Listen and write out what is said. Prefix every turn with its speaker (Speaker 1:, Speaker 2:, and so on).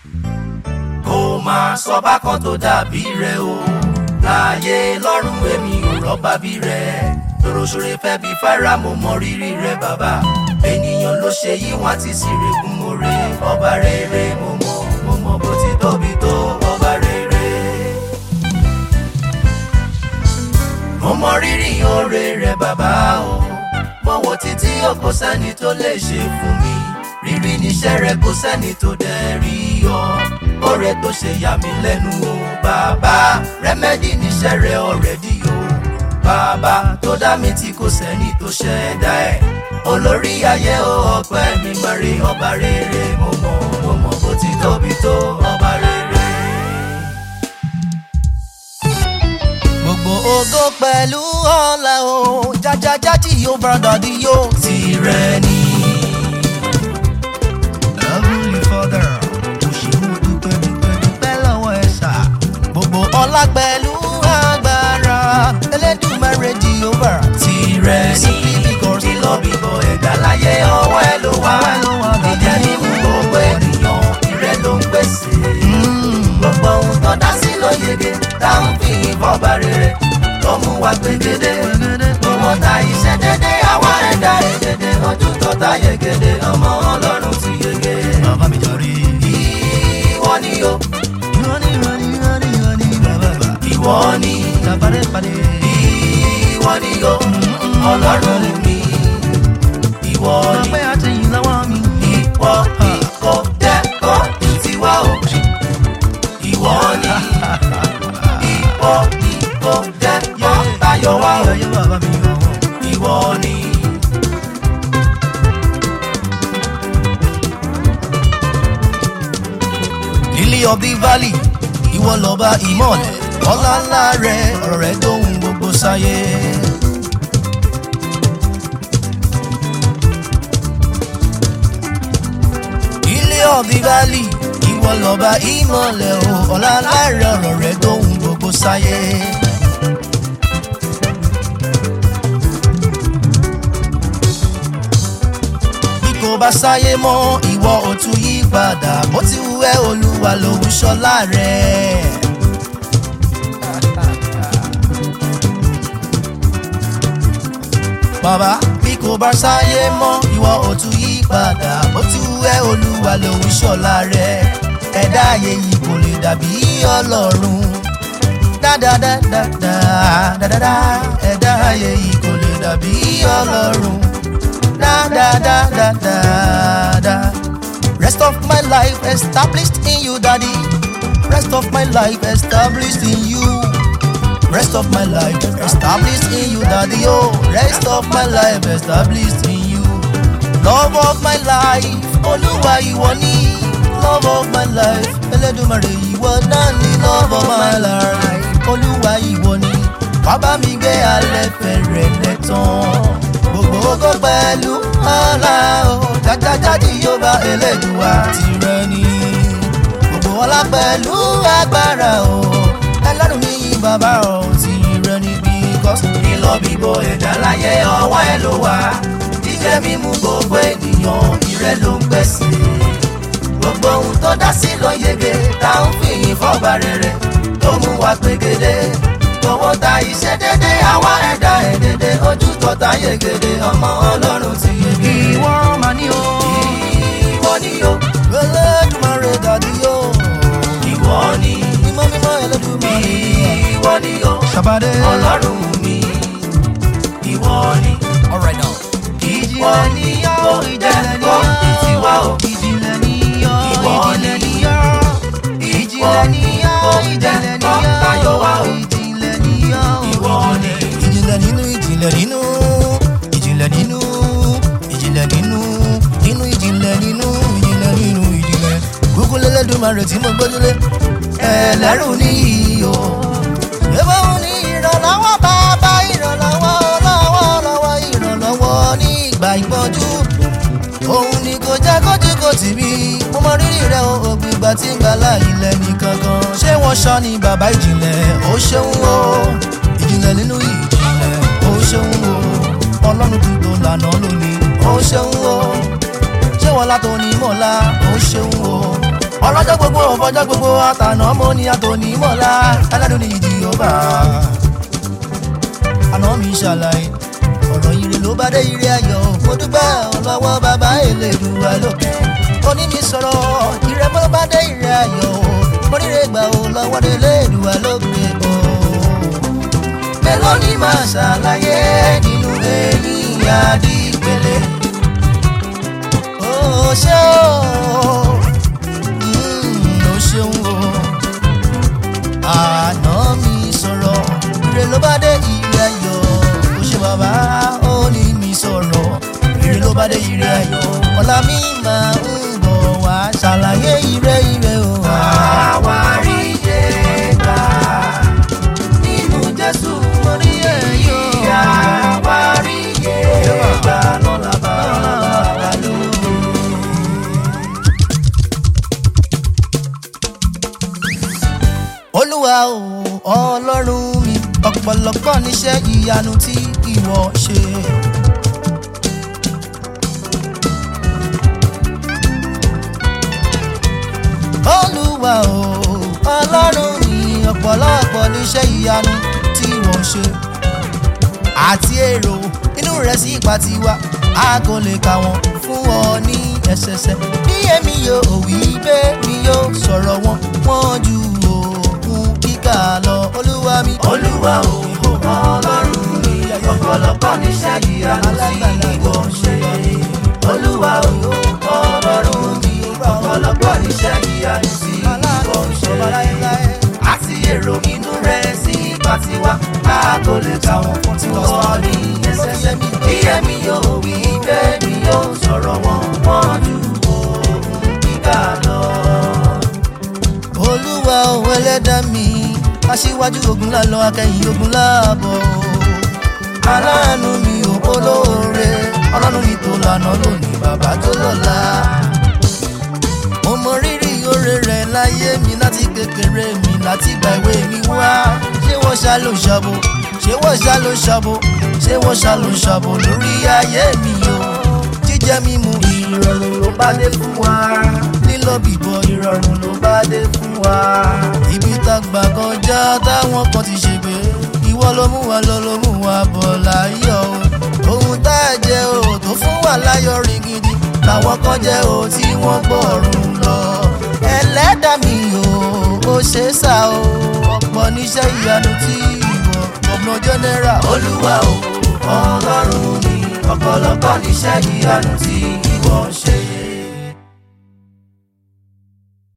Speaker 1: kò máa sọ bákan tó dàbí rẹ o láàyè lọ́rùn èmi ò rọ́bà bí rẹ tòròṣòrè fẹ́ bí fara mo mọ rírì rẹ bàbá ènìyàn ló ṣe yí wọn ti sì règùn oore ọba rere mo mọ mo mọ bó ti tóbi tó ọba rere. mo mọ rírì oore rẹ bàbá o mo wò títí o kò sẹ́ni tó lè ṣe fún mi rírí níṣẹ́ rẹ kò sẹ́ni tó dẹ̀ rí ọ oore tó ṣe yà mí lẹ́nu o bàbá rẹ́mẹ́dì níṣẹ́ rẹ ọ̀rẹ́dì o bàbá tó dá mi tí kò sẹ́ni tó ṣẹ̀dá ẹ̀ olórí ayé o ọpẹ́ mi mọ̀rẹ́ ọba rere mo mọ̀ mo mọ̀ bó ti tóbi tó ọba rere.
Speaker 2: gbogbo ògo pẹ̀lú ọ̀la o jájájájì yóò bá dàdí yóò.
Speaker 1: tirẹ̀ ni.
Speaker 2: Heavenly Father, mo ṣe mo dúpẹ́ dúpẹ́ dúpẹ́ lọ́wọ́ ẹ sà. gbogbo ọlá pẹ̀lú agbára Elédùmarè Jehovah.
Speaker 1: tirẹ̀ ní lílọ bíbọ̀ ẹ̀dá láyé ọwọ́ ẹ ló wà
Speaker 2: Ọwọ́ ẹ ló wà, bàbá.
Speaker 1: ìjẹ́ nínú gbogbo ènìyàn ìrẹ́ ló ń pèsè gbogbo ohun tó dá sí ló yege táwọn fi ìfọ̀bà rere tó mú wa gbẹgẹdẹ owó ta iṣẹ́ dédé àwa ẹ̀dá ẹ̀dẹ̀dẹ̀ ojú tó ta yegede ọmọ ọlọ́run ti yege
Speaker 2: bàbá mi jọrí.
Speaker 1: ìwọ ni o
Speaker 2: ìwọ ni ìwọ ni ìwọ ni ìwọ ni bàbá bàbá.
Speaker 1: ìwọ ni
Speaker 2: Tàbárè pàdé.
Speaker 1: ìwọ ni o ọlọ́run mi ìwọ ni.
Speaker 2: ọpẹ́ àtẹ̀yìn lọ́wọ́ mi.
Speaker 1: ìwọ ìkọ dẹ́kọ̀ tiwa o. ìwọ ni ìwọ ìkọ dẹ́kọ̀ tayọ wa o.
Speaker 2: Ayọ̀ bàbá mi yọ̀.
Speaker 1: ìwọ ni.
Speaker 2: Lily of the valley, ìwọ lọ́ba ìmọ̀lẹ̀, ọlá ńlá rẹ̀, ọ̀rọ̀ rẹ̀ dóhun gbogbo sáyé. Lily of the valley, ìwọ lọ́ba ìmọ̀lẹ̀, o, ọlá ńlá rẹ̀, ọ̀rọ̀ rẹ̀ dóhun gbogbo sáyé. bí kò bá sáyé mọ́ ìwọ ò tún yí padà bó ti wù ẹ́ olúwa lòun ṣọlá rẹ̀. bàbá bí kò bá sáyé mọ́ ìwọ ò tún yí padà bó ti wù ẹ́ olúwa lòun ṣọlá rẹ̀. ẹ̀dá ayé yìí kò lè dàbí ọlọ́run dáadáadáadáa ẹ̀dá ayé yìí kò lè dàbí ọlọ́run da da da da da da. Rest of my life established in you, Daddy. Rest of my life established in you. Rest of my life established in you, Daddy. Oh, rest of my life established in you. Love of my life, Olúwa ìwọ ni. Love of my life, Elédùmarè ìwọ náà ni. Love of my life, Olúwa ìwọ ni. Bàbá mi gbé alẹ́ fẹ̀rẹ̀ lẹ́tàn gbogbo ògo pẹ̀lú ọlá o jájájáde yóò bá elédùwà tirẹ̀ ni gbogbo ọlá pẹ̀lú agbára o ẹlẹ́rù mi yí bàbá o tirẹ̀ ni because
Speaker 1: lílọ bíbọ̀ ẹ̀dá láyé ọwọ́ ẹ ló wà. jíjẹ mímu gbogbo ènìyàn ìrẹ́ ló ń pèsè. gbogbo ohun tó dá sí ló yege táwọn fi ìfọ̀bà rere tó mú wa gbẹgẹdẹ owó ta iṣẹ́ dédé àwa ẹ̀dá ẹ̀dẹ̀dẹ̀ ojú tọ́ta yegede ọmọ ọlọ́run ti yege.
Speaker 2: ìwọ mà ní o
Speaker 1: ìwọ ni o
Speaker 2: Elédùmarè dàdí o
Speaker 1: ìwọ ni
Speaker 2: mímọ́ mímọ́ Elédùmarè
Speaker 1: ìwọ ni o
Speaker 2: ṣàbàdé
Speaker 1: ọlọ́run mi ìwọ ni
Speaker 2: alright now.
Speaker 1: ìwọ ni ó dẹ́kọ̀ ìtiwá o.
Speaker 2: ìjìnlẹ̀ ni yọ
Speaker 1: Ìwọ
Speaker 2: ìjìnlẹ̀
Speaker 1: ni.
Speaker 2: ni yọ ìjìnlẹ̀ ni yọ ìjìnlẹ̀ ni yọ
Speaker 1: Tayọ̀ wá o.
Speaker 2: ìjìnlẹ̀ ni yọ
Speaker 1: ìwọ ni
Speaker 2: ìjìnlẹ̀ nínú ìjìnlẹ̀ nínú ìjìnlẹ̀ nínú ìjìnlẹ̀ nínú nínú ìjìnlẹ̀ nínú ìjìnlẹ̀ nínú ìjìnlẹ̀ kúkú lẹ́lẹ́dùnmarè tí mo gbójúlé ẹlẹ́rù ní iyọ̀ ẹ̀fọ́ òun ní ìrànlọ́wọ́ bàbá ìrànlọ́wọ́ lọ́wọ́ lọ́wọ́ ìrànlọ́wọ́ ní ìgbà ìpọ́njú òun ni kò jẹ́ kójú kò tì mí mo mọ rírì rẹ o ògbìgbà tí ń gbà láàyè lẹ́ni kankan ṣé wọ́n ṣọ́ ni bàbá ìjìnlẹ̀ ó ṣeun o ìjìnlẹ̀ nínú ìjìnlẹ̀ ó ṣeun o ọlọ́run tuntun lànà lónìí ó ṣeun o ṣé wọ́n látò ní mọ̀lá ó ṣeun o ọlọ́jọ́ gbogbo ọ̀fọ́jọ́ gbogbo àtànà mo ní àtòní mọ́lá aládùn ní ìdí ọba àná mi ṣàlàyé ọ̀rọ̀ ire ló bá dé ire ayọ̀ mo dúpẹ́ ọlọ́wọ́ bàbá Elédùà lókè oní mi sọ̀rọ̀ ire bó bá dé ire ayọ̀ mo ríre gbà ó lọ́wọ́ dé Elédùà lókè o mélòó ni màá ṣàlàyé nínú èyí àdìgbélé ó ṣé o mm, ó ṣeun o àná mi sọ̀rọ̀ ire ló bá dé ire ayọ̀ ó ṣe bàbá ó ní mi sọ̀rọ̀ ire ló bá dé ire ayọ̀ ọ̀la mi máa ń bọ̀ wá ṣàlàyé ire ire o.
Speaker 1: àwárí yé gbà nínú Jésù mo ní èyí àwárí yé gbà lọ́la bá lọ́la lò.
Speaker 2: olúwa o ọlọ́run mi ọ̀pọ̀lọpọ̀ níṣẹ́ ìyanu tí ìwọ ṣe. olúwa o ọlọ́run mi ọ̀pọ̀lọpọ̀ níṣẹ́ ìyanu tí ìwọ ṣe. àti èrò inú rẹ̀ sí ipa tiwa a kò lè kà wọ́n fún ọ ní ẹsẹsẹ. bí èmi yóò wí bẹ́ẹ̀ mi yóò sọ̀rọ̀ wọn wọ́n ju òkun kíkà lọ olúwa mi.
Speaker 1: olúwa o ọlọ́run mi ọ̀pọ̀lọpọ̀ níṣẹ́ ìyanu tí ìwọ ṣe. olúwa o ọlọ́run mi ọ̀pọ̀lọpọ̀ níṣẹ́ ìyanu tí ìwọ ṣe. àti èrò inú rẹ̀ sí ipa tiwa a kò lè kà wọ́n fún tiwọn ní ẹsẹsẹ mi. bí ẹ̀mí yóò wí bẹ́ẹ̀ mi yóò sọ̀rọ̀ wọn wọ́n ju òun kíkà lọ.
Speaker 2: olúwa òun ẹlẹ́dá mi aṣíwájú ogun lálọ́ akẹ́yìn ogun láàbọ̀ aláàánú mi ò olóore ọlọ́run mi tó lànà lónìí bàbá tó lọ́la mo mọ rírì oore rẹ̀ láyé mi láti kékeré mi láti gba ìwé mi wá ṣé wọ́n ṣá ló ṣàbò ṣé wọ́n ṣá ló ṣàbò ṣé wọ́n ṣá ló ṣàbò lórí ayé mi o jíjẹ mímu ìrọ̀rùn ló bá dé fún wa lílọ bìbọ ìrọ̀rùn ló bá dé fún wa. ibi tá gbà kọjá táwọn kan ti ṣègbè ìwọ ló mú wa lọ ló mú wa bọ̀ láyọ̀ o. ohun tá a jẹ o tó fún wa láyọ̀ rìn gidi làwọn kan jẹ o tí wọ́n gbọ́rùn lọ. ẹlẹ́dàá mi o ó ṣe é sá o ọ̀pọ̀ níṣẹ́ ìyanu tí ìwọ ọ̀gbọ́n jẹ́nẹ́rà.
Speaker 1: olúwa o ọlọ́run mi ọ̀pọ̀lọpọ̀ níṣẹ́ ìyanu tí ìwọ ṣe.